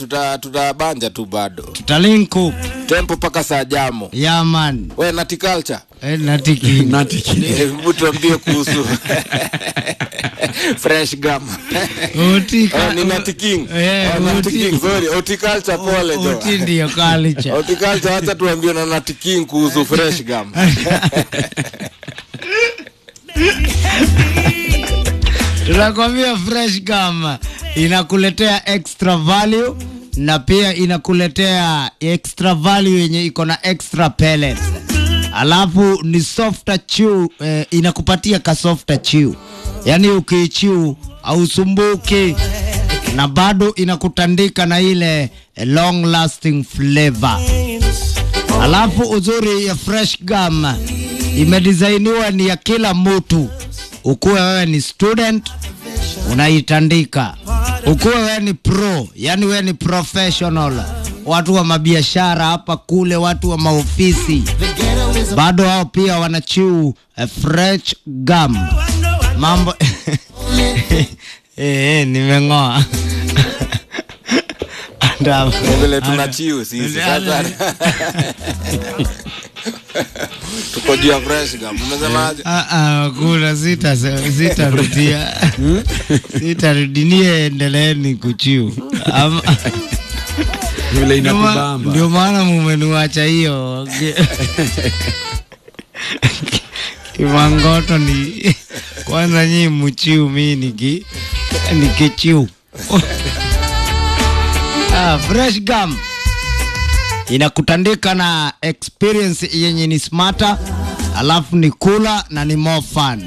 tuta tutabanja tu bado tutalinku tempo mpaka saa jamo yaman we naticulture eh, natiki Natiki. hebu tuambie kuhusu fresh gum Utika- Oh, ni Nati King. Eh, Oh, Nati uti- King, sorry. Horticulture, pole jo. uti ndio kalicha Horticulture, acha tuambie na Nati King kuhusu fresh gum tunakwambia fresh gum inakuletea extra value na pia inakuletea extra value yenye iko na extra pellets alafu ni softer chew eh, inakupatia ka softer chew yaani ukiichiu ausumbuki na bado inakutandika na ile eh, long lasting flavor alafu uzuri ya fresh gum imedisainiwa ni ya kila mtu ukuwe wewe ni student unaitandika ukuwe wewe ni pro yani wewe ni professional watu wa mabiashara hapa kule watu wa maofisi bado hao pia wanachiu eh, fresh gum mambo eh, eh, nimeng'oa Anda- vile tunachiu sisi sasa tuko juu ya fresh gum umesemaje Ah, ah, kuna sita sitarudia sitarudinie endeleeni kuchiu Ama- Vile ndio ma- inakubamba. ndio maana mumeniwacha hiyo kimangoto ni kwanza nyii mchiu mi niki nikichiu ah, fresh gum inakutandika na experience yenye ni smarter alafu ni kula na ni more fun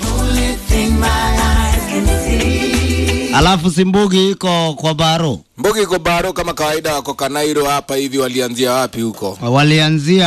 alafu simbugi iko kwa baro mbugi iko baro kama kawaida wako kanairo hapa hivi walianzia wapi huko walianzia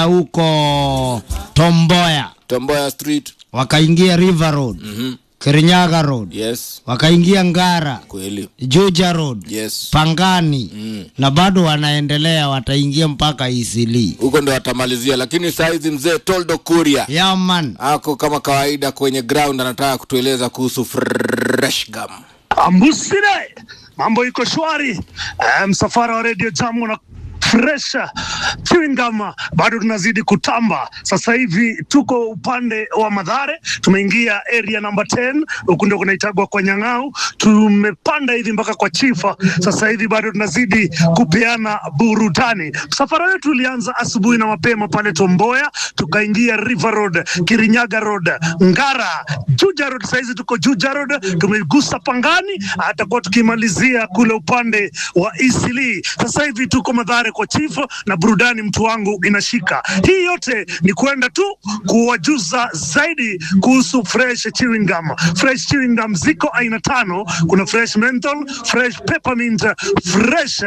huko tomboya tomboya street wakaingia river road mm-hmm. kirinyaga road yes wakaingia ngara kweli juja road yes pangani Mm. na bado wanaendelea wataingia mpaka isili huko ndo watamalizia lakini saizi mzee toldo kuria yaman ako kama kawaida kwenye ground anataka kutueleza kuhusu fresh gum Ambusire, mambo iko shwari. Eh, msafara wa Radio Jam na fresh chewing gum bado tunazidi kutamba. Sasa hivi tuko upande wa Madhare, tumeingia area number 10 huku ndio kunaitagwa kwa Nyang'au. Tumepanda hivi mpaka kwa Chifa. Sasa hivi bado tunazidi kupeana burudani. Msafara wetu ulianza asubuhi na mapema pale Tomboya, tukaingia River Road, Kirinyaga Road, Ngara, Juja Road. Sasa hizi tuko Juja Road, tumegusa Pangani, atakuwa tukimalizia kule upande wa Isili. Sasa hivi tuko Madhare kwa Chifu na burudani, mtu wangu inashika. Hii yote ni kwenda tu kuwajuza zaidi kuhusu fresh chewing gum. Fresh chewing gum ziko aina tano, kuna fresh menthol, fresh peppermint, fresh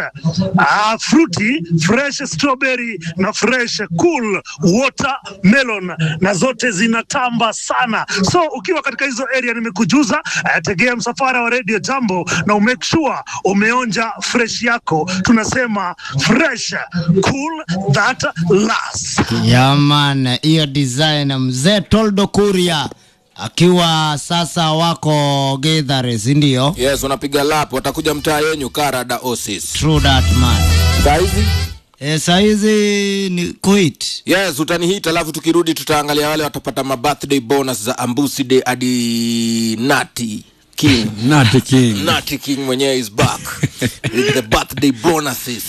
uh, fruity, fresh strawberry na fresh cool watermelon, na zote zinatamba sana. So ukiwa katika hizo area nimekujuza, uh, tegea msafara wa Radio Jambo na umake sure umeonja fresh yako. Tunasema fresh cool that lasts. yaman hiyo design mzee toldo kuria akiwa sasa wako gedhare sindio yes unapiga lap watakuja mtaa yenyu karada osis true that man saizi e, saizi ni quit yes utanihit alafu tukirudi tutaangalia wale watapata mabirthday bonus za ambusi day hadi nati king Nati King. Nati King mwenyewe is back with the birthday bonuses.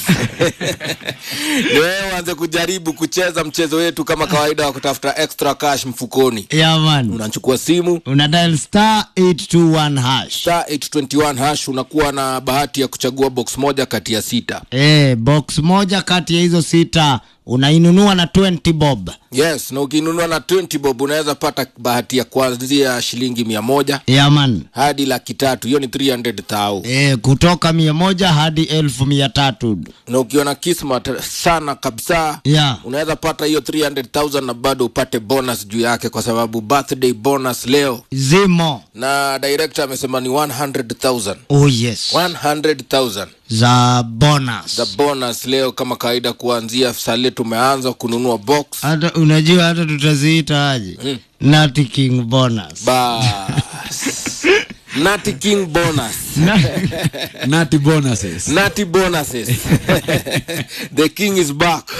Ni wewe uanze kujaribu kucheza mchezo wetu kama kawaida wa kutafuta extra cash mfukoni. yaman Unachukua simu una dial star 821 hash star 821 hash, unakuwa na bahati ya kuchagua box moja kati ya sita. e, box moja kati ya hizo sita unainunua na 20 bob Yes, na ukinunua na 20 bob unaweza pata bahati ya kuanzia shilingi mia moja yaman hadi laki tatu. Hiyo ni 300,000. e, kutoka mia moja hadi elfu mia tatu Na ukiona kismat sana kabisa ya unaweza pata hiyo 300,000 na bado upate bonus juu yake kwa sababu birthday bonus leo zimo na director amesema ni 100,000 oh yes 100,000 za bonus za bonus leo kama kawaida kuanzia sale tumeanza kununua box hata unajua hata tutaziita aje Mm. Nati King bonus bas Nati King bonus. Nati bonuses. Nati bonuses. the king is back.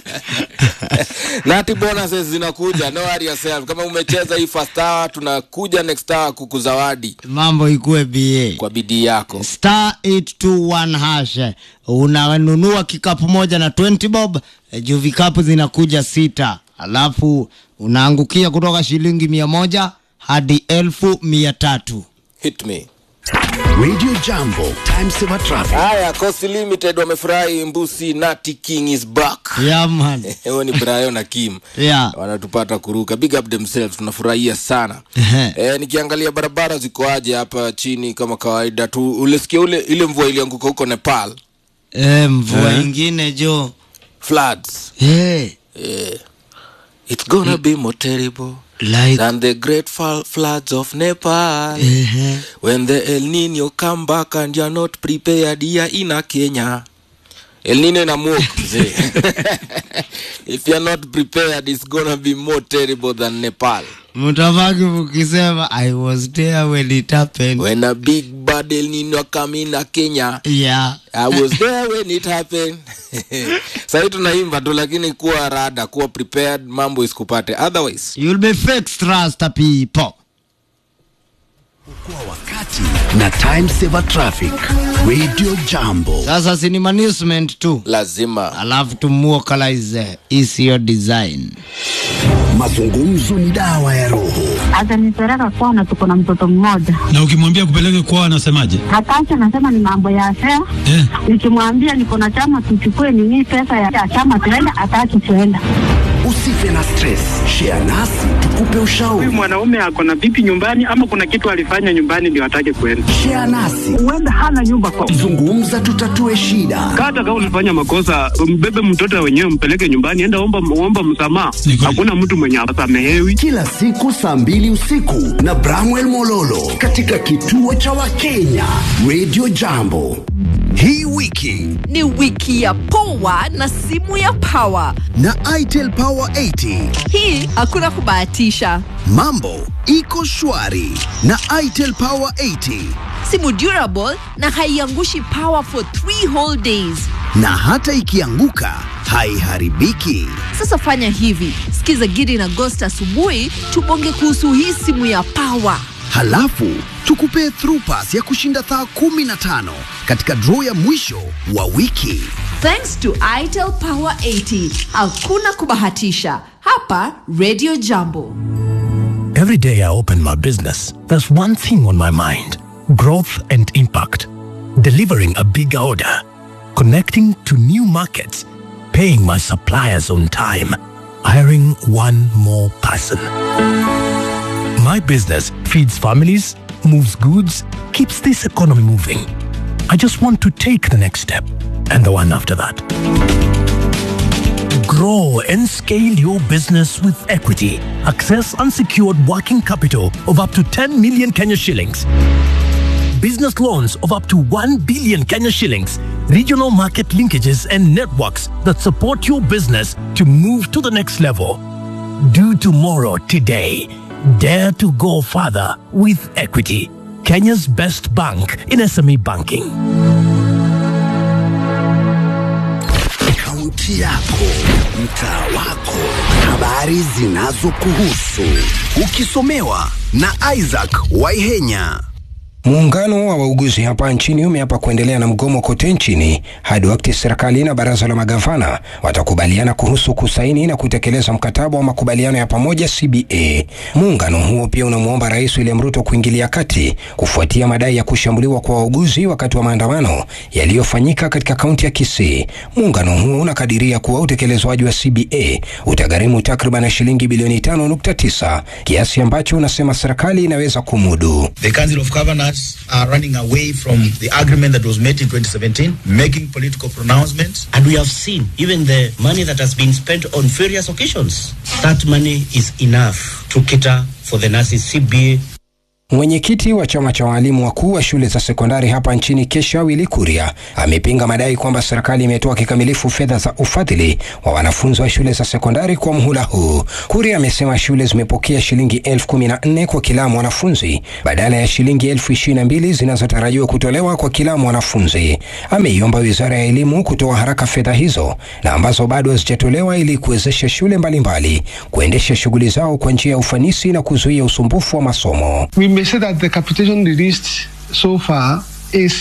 Nati bonuses zinakuja. No worry yourself. Kama umecheza hii first hour, tunakuja next hour kukuzawadi mambo ikuwe ba kwa bidii yako. star 821 hash unanunua kikapu moja na 20 bob eh, juu vikapu zinakuja sita alafu unaangukia kutoka shilingi mia moja hadi elfu mia tatu Hit me. Radio Jambo, time saver traffic. Haya, Coast Limited wamefurahi mbusi Nati King is back. yaman Huyo ni Brian na Kim. yeah. wanatupata kuruka big up themselves tunafurahia sana Ehe. e, nikiangalia barabara ziko aje hapa chini kama kawaida tu ulisikia ule ile mvua ilianguka huko nepal e, mvua Eh. ingine jo floods hey, e, it's gonna be more terrible like than the great fal- floods of nepal Ehe. when the el nino come back and you're not prepared here in a kenya el nino ina move mzee if you're not prepared it's gonna be more terrible than nepal mtabaki mkisema i was there when it happened when a big bad El Nino come in a Kenya yeah. I was there when it happened. Sahii tunaimba tu, lakini kuwa rada, kuwa prepared, mambo isikupate otherwise. you'll be fixed trust people Kwa wakati na time saver traffic. Radio Jambo. sasa sini management tu Lazima alafu tumuokalize isiyo design Mazungumzo ni dawa ya roho. atanipeleka kwana, tuko na mtoto mmoja na ukimwambia kupeleke kwao anasemaje? hataki, anasema ni mambo ya fea. Eh, Nikimwambia niko na chama, tuchukue nini pesa ya chama tuenda, hataki tuenda. Usife na stress. Share nasi tukupe ushauri. huyu mwanaume ako na vipi nyumbani ama kuna kitu alifanya nyumbani ndio atake kwenda Share nasi. Huenda hana nyumba kwa Zungumza tutatue shida. hata kama ulifanya makosa mbebe mtoto wenyewe mpeleke nyumbani enda omba, omba msamaha Ni kweli. hakuna mtu mwenye asamehewi Kila siku saa mbili usiku na Bramwell Mololo katika kituo cha Wakenya Radio Jambo. Hii wiki ni wiki ya poa na simu ya power na Itel Power 80 hii hakuna kubahatisha mambo iko shwari na Itel Power 80 simu durable na haiangushi power for 3 whole days na hata ikianguka haiharibiki. sasa fanya hivi sikiza gidi na gost asubuhi tubonge kuhusu hii simu ya power Halafu tukupee through pass ya kushinda saa 15 katika draw ya mwisho wa wiki. thanks to itel power 80 hakuna kubahatisha hapa radio jambo Every day I open my business, there's one thing on my mind growth and impact. Delivering a big order, connecting to new markets, paying my suppliers on time, hiring one more person. My business feeds families, moves goods, keeps this economy moving. I just want to take the next step and the one after that. Grow and scale your business with equity. Access unsecured working capital of up to 10 million Kenya shillings. Business loans of up to 1 billion Kenya shillings. Regional market linkages and networks that support your business to move to the next level. Do tomorrow today. Dare to go further with equity. Kenya's best bank in SME banking. Kaunti yako, mtaa wako, habari zinazokuhusu, ukisomewa na Isaac Waihenya. Muungano wa wauguzi hapa nchini umeapa kuendelea na mgomo kote nchini hadi wakati serikali na baraza la magavana watakubaliana kuhusu kusaini na kutekeleza mkataba wa makubaliano ya pamoja CBA. Muungano huo pia unamwomba Rais William Ruto kuingilia kati kufuatia madai ya kushambuliwa kwa wauguzi wakati wa maandamano yaliyofanyika katika kaunti ya Kisii. Muungano huo unakadiria kuwa utekelezwaji wa CBA utagharimu takriban shilingi bilioni 5.9, kiasi ambacho unasema serikali inaweza kumudu. The Council of Governors are running away from the agreement that was made in 2017, making political pronouncements. And we have seen even the money that has been spent on various occasions. That money is enough to cater for the nurses CBA Mwenyekiti wa chama cha walimu wakuu wa shule za sekondari hapa nchini Kesha Willy Kuria amepinga madai kwamba serikali imetoa kikamilifu fedha za ufadhili wa wanafunzi wa shule za sekondari kwa mhula huu. Kuria amesema shule zimepokea shilingi elfu kumi na nne kwa kila mwanafunzi badala ya shilingi elfu ishirini na mbili zinazotarajiwa kutolewa kwa kila mwanafunzi. Ameiomba wizara ya elimu kutoa haraka fedha hizo na ambazo bado hazijatolewa ili kuwezesha shule mbalimbali kuendesha shughuli zao kwa njia ya ufanisi na kuzuia usumbufu wa masomo. We may say that the capitation released so far is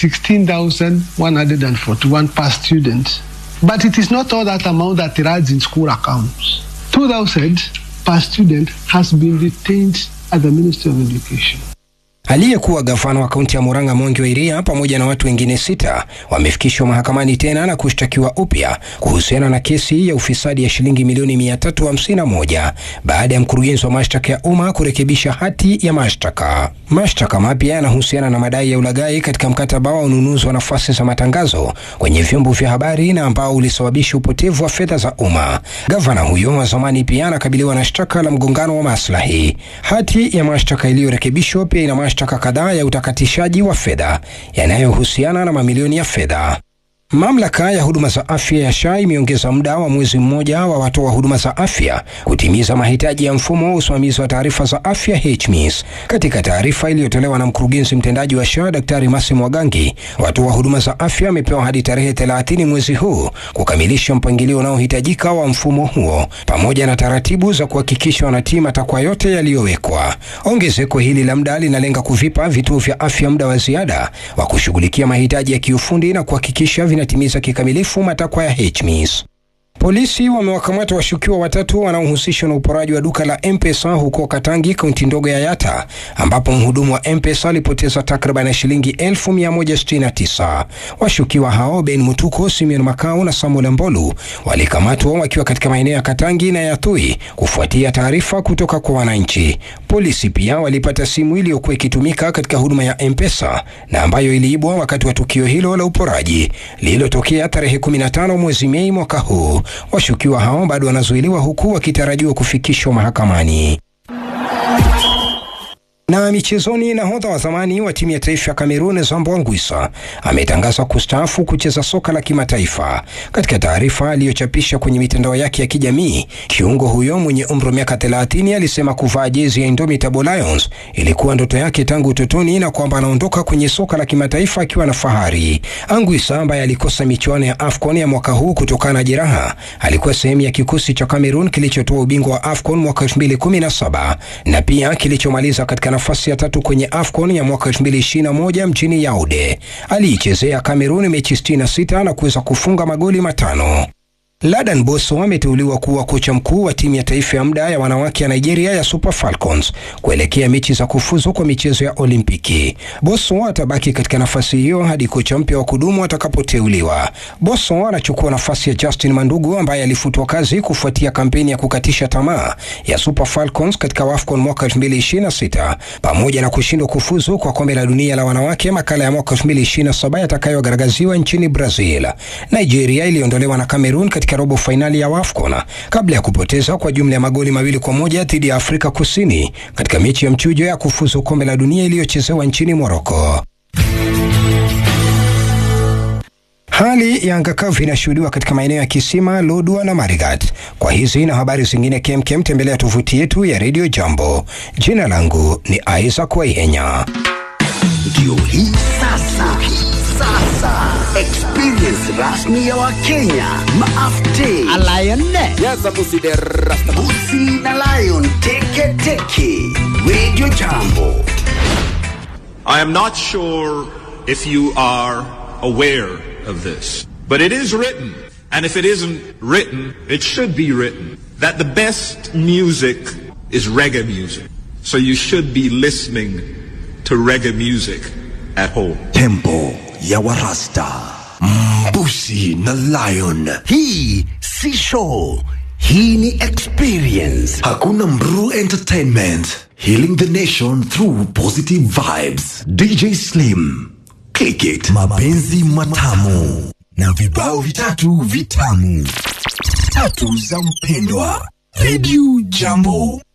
16,141 per student. But it is not all that amount that rides in school accounts. 2,000 per student has been retained at the Ministry of Education. Aliyekuwa gavana wa kaunti ya Murang'a Mwangi wa Iria pamoja na watu wengine sita wamefikishwa mahakamani tena na kushtakiwa upya kuhusiana na kesi ya ufisadi ya shilingi milioni 351 baada ya mkurugenzi wa mashtaka ya umma kurekebisha hati ya mashtaka. Mashtaka mapya yanahusiana na madai ya ulaghai katika mkataba wa ununuzi wa nafasi za matangazo kwenye vyombo vya habari na ambao ulisababisha upotevu wa fedha za umma. Gavana huyo wa zamani pia anakabiliwa na shtaka la mgongano wa maslahi. Hati ya mashtaka iliyorekebishwa pia ina mashtaka kadhaa ya utakatishaji wa fedha yanayohusiana na mamilioni ya fedha. Mamlaka ya huduma za afya ya SHA imeongeza muda wa mwezi mmoja wa watoa huduma za afya kutimiza mahitaji ya mfumo wa usimamizi wa taarifa za afya HMIS. Katika taarifa iliyotolewa na mkurugenzi mtendaji wa SHA Daktari Masi Mwagangi, watoa huduma za afya wamepewa hadi tarehe 30 mwezi huu kukamilisha mpangilio unaohitajika wa mfumo huo pamoja na taratibu za kuhakikisha wanatii matakwa yote yaliyowekwa. Ongezeko hili la muda linalenga kuvipa vituo vya afya muda wa ziada wa kushughulikia mahitaji ya kiufundi na kuhakikisha vinatimiza kikamilifu matakwa ya HMIS. Polisi wamewakamata washukiwa watatu wanaohusishwa na uporaji wa duka la M-Pesa huko Katangi, kaunti ndogo ya Yata, ambapo mhudumu wa M-Pesa alipoteza takriban shilingi 1169. Washukiwa hao Ben Mutuko, Simeon Makau na Samuel Mbolu walikamatwa wakiwa katika maeneo ya Katangi na Yathui kufuatia taarifa kutoka kwa wananchi. Polisi pia walipata simu iliyokuwa ikitumika katika huduma ya M-Pesa na ambayo iliibwa wakati wa tukio hilo la uporaji lililotokea tarehe 15 mwezi Mei mwaka huu. Washukiwa hao bado wanazuiliwa huku wakitarajiwa kufikishwa mahakamani. Na michezoni, nahodha wa zamani wa timu ya taifa ya Kamerun Zambo Anguissa ametangaza kustaafu kucheza soka la kimataifa. Katika taarifa aliyochapisha kwenye mitandao yake ya kijamii, kiungo huyo mwenye umri wa miaka 30 alisema kuvaa jezi ya Indomitable Lions ilikuwa ndoto yake tangu utotoni na kwamba anaondoka kwenye soka la kimataifa akiwa na fahari. Anguissa ambaye alikosa michuano ya AFCON ya mwaka huu kutokana na jeraha, alikuwa sehemu ya kikosi cha Cameroon kilichotoa ubingwa wa AFCON mwaka 2017 na pia kilichomaliza katika nafasi ya tatu kwenye AFCON ya mwaka 2021 mjini Yaounde. Aliichezea Cameroon mechi 66 na kuweza kufunga magoli matano. Ladan Boso ameteuliwa kuwa kocha mkuu wa timu ya taifa ya muda ya wanawake ya Nigeria ya Super Falcons kuelekea mechi za kufuzu kwa michezo ya Olimpiki. Boso atabaki katika nafasi hiyo hadi kocha mpya wa kudumu atakapoteuliwa. Boso anachukua nafasi ya Justin Mandugu ambaye alifutwa kazi kufuatia kampeni ya kukatisha tamaa ya Super Falcons katika WAFCON mwaka 2026 pamoja na kushindwa kufuzu kwa kombe la dunia la wanawake makala ya mwaka 2027 yatakayogaragaziwa nchini Brazil. Nigeria iliondolewa na Cameroon katika robo fainali ya WAFCON kabla ya kupoteza kwa jumla ya magoli mawili kwa moja dhidi ya Afrika Kusini katika mechi ya mchujo ya kufuzu kombe la dunia iliyochezewa nchini Moroko. Hali ya anga kavu inashuhudiwa katika maeneo ya Kisima, Lodwa na Marigat. Kwa hizi na habari zingine kemkem, tembelea tovuti yetu ya Radio Jambo. Jina langu ni Isaac Waihenya. Ndio hii sasa, sasa experience rasmi ya Wakenya maafte Busi na Lion teke teke Radio Jambo. I am not sure if you are aware of this, but it is written, and if it isn't written, it should be written, that the best music is reggae music. So you should be listening to reggae music at home. Tempo ya Warasta, Mbusi na Lion. Hii si show, hii ni experience. Hakuna Mru Entertainment, healing the nation through positive vibes. DJ Slim, click it. Mapenzi matamu na vibao vitatu vitamu, tatu za mpendwa. Radio Jambo.